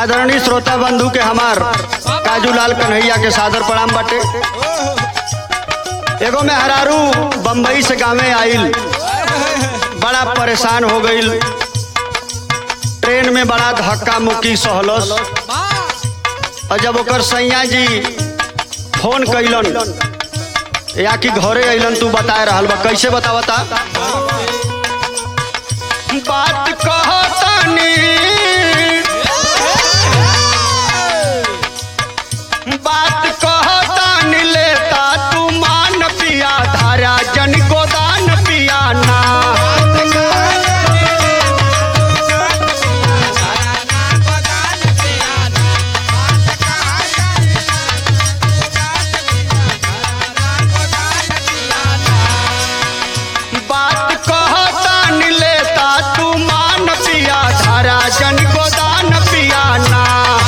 आदरणीय श्रोता बंधु के हमार काजूलाल कन्हैया के सादर प्रणाम बाटे एगो में हरारू बम्बई से गांवे आइल बड़ा परेशान हो गईल ट्रेन में बड़ा धक्का मुक्की सहलस और जब ओकर सैया जी फोन कैलन या कि घरे अइलन तू बताए रहल बा कैसे बतावता बात कहतानी बात कहतानी लेता तू मान पिया धारा जन गोदान पिया ना बात कहतानी लेता तू मान पिया धारा जन गोदान पिया ना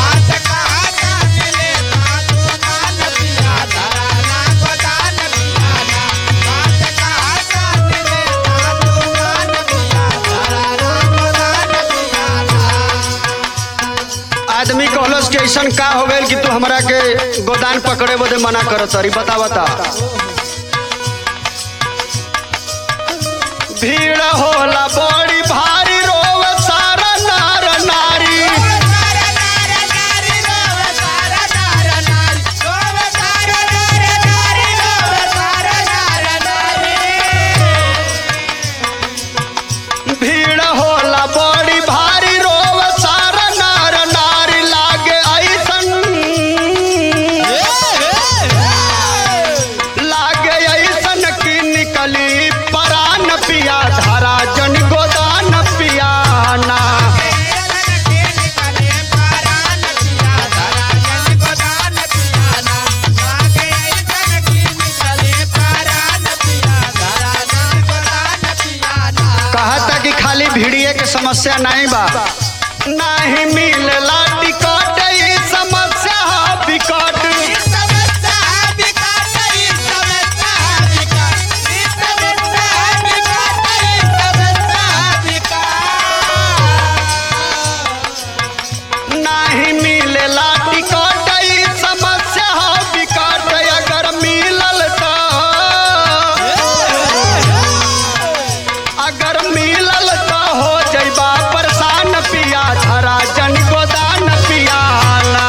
आदमी कहलस कि ऐसन का हो गइल कि तू हमरा के गोदान पकड़े बदे मना करत तारी बता बता भीड़ होला बड़ी भारी रोव सारा नार नारी भीड़ होला बड़ी भारी रोव सारा नार नारी लागे ऐसन लागे ऐसन की निकली परान पिया धारा जन गोदान पियाना कहता कि खाली भीड़िए के समस्या नहीं बा नहीं मिलला टिकट ई समस्या हा बिकट नहीं मिलला टिकट ई समस्या हा बिकट अगर मिलल तो अगर मिलल तो हो जइबा परेशान पिया धरा जन गोदान पियाला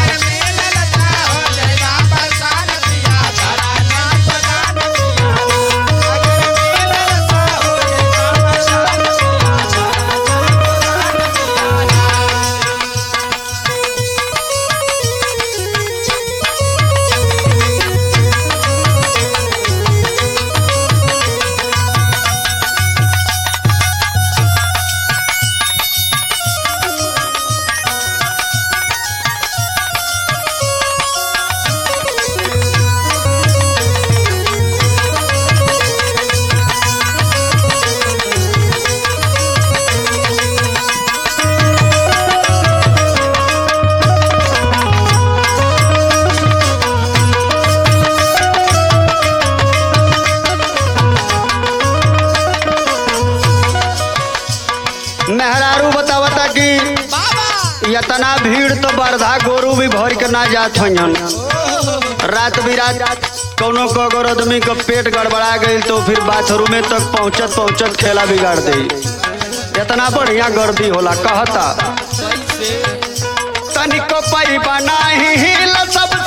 मेहरारू बतावता कि इतना भीड़ तो बरधा गोरू भी भर के ना जात हन रात बिरात कौनो को अगर आदमी का पेट गड़बड़ा गई तो फिर बाथरूमे तक पहुंचत पहुंचत खेला बिगाड़ दे इतना बढ़िया गर्दी होला कहता तनिको पैबा नाही हिल सब